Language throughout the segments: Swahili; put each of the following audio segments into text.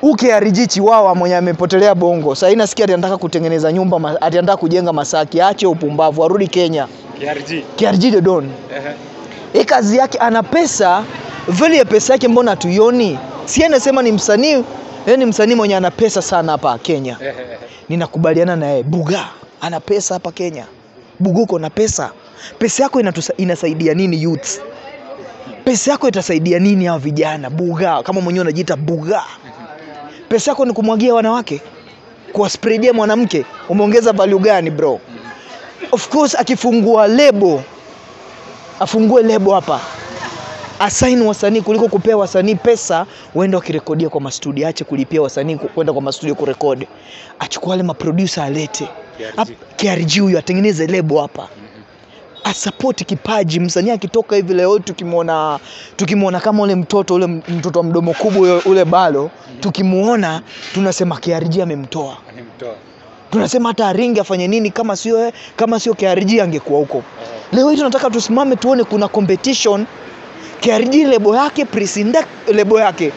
uke ariji chiwawa mwenye amepotelea bongo sasa hii nasikia ati anataka kutengeneza nyumba ma- ati anataka kujenga Masaki aache upumbavu arudi Kenya KRG. KRG the Don Ehe. hii kazi yake ana pesa vile ya pesa yake mbona hatuioni si yeye anasema ni msanii yeye ni msanii mwenye ana pesa sana hapa Kenya Ehe, ehe. ninakubaliana na yeye buga ana pesa hapa Kenya buga uko na pesa pesa yako inatusa, inasaidia nini youth pesa yako itasaidia nini hawa vijana buga kama mwenyewe unajiita buga pesa yako ni kumwagia wanawake kuwaspreadia mwanamke umeongeza value gani bro of course akifungua lebo afungue lebo hapa asaini wasanii kuliko kupea wasanii pesa waende wakirekodia kwa mastudio ache kulipia wasanii ku- kwenda kwa mastudio kurekodi achukua wale maproducer alete KRG. Hap- KRG huyu atengeneze lebo hapa asapoti kipaji msanii akitoka hivi leo tukimwona tukimwona kama ule mtoto ule m- mtoto wa mdomo kubwa ule- ule balo tukimuona tunasema KRG amemtoa Alimtoa. tunasema hata aringi afanye nini kama sio kama sio KRG angekuwa huko Ehe. leo hii tunataka tusimame tuone kuna competition KRG lebo yake Prisinda lebo yake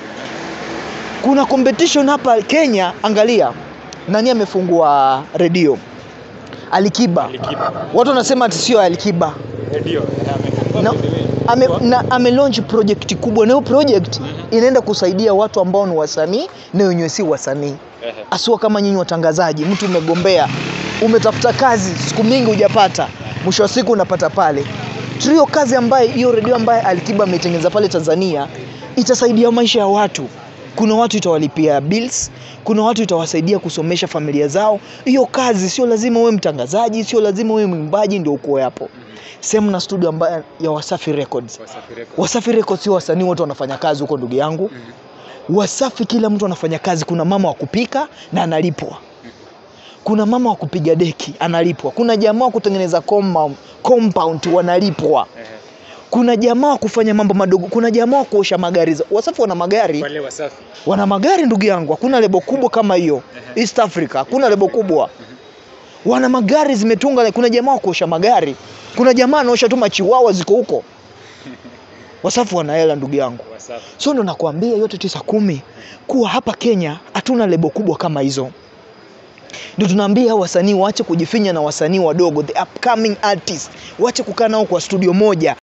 kuna competition hapa Kenya angalia nani amefungua redio Alikiba Alikiba. watu wanasema ati sio Alikiba Redio. Ehe, amefungua na, by the way. ame, Kwa- na ame launch project kubwa na hiyo project inaenda kusaidia watu ambao ni wasanii na wenyewe si wasanii Ehe. asua kama nyinyi watangazaji mtu umegombea umetafuta kazi siku mingi hujapata mwisho wa siku unapata pale trio kazi ambaye hiyo redio ambaye alikiba ameitengeneza pale tanzania itasaidia maisha ya watu kuna watu itawalipia bills kuna watu itawasaidia kusomesha familia zao hiyo kazi sio lazima uwe mtangazaji sio lazima uwe mwimbaji ndio uko hapo sehemu na studio ambayo ya wasafi records Wasafi Records. wasafi records sio wasanii wote wanafanya kazi huko ndugu yangu wasafi kila mtu anafanya kazi kuna mama wa kupika na analipwa kuna mama wa kupiga deki analipwa kuna jamaa wa kutengeneza compound, compound wanalipwa Ehe. kuna jamaa wa kufanya mambo madogo kuna jamaa wa kuosha magari za- wasafi wana magari Wale Wasafi. wana magari ndugu yangu hakuna lebo kubwa kama hiyo east africa hakuna lebo kubwa wana magari zimetunga kuna jamaa wa kuosha magari kuna jamaa anaosha tu machiwawa ziko huko wasafi wana hela ndugu yangu Wasafi. so ndo nakwambia yote tisa kumi kuwa hapa kenya hatuna lebo kubwa kama hizo ndio tunaambia hao wasanii waache kujifinya na wasanii wadogo the upcoming artist waache kukaa nao kwa studio moja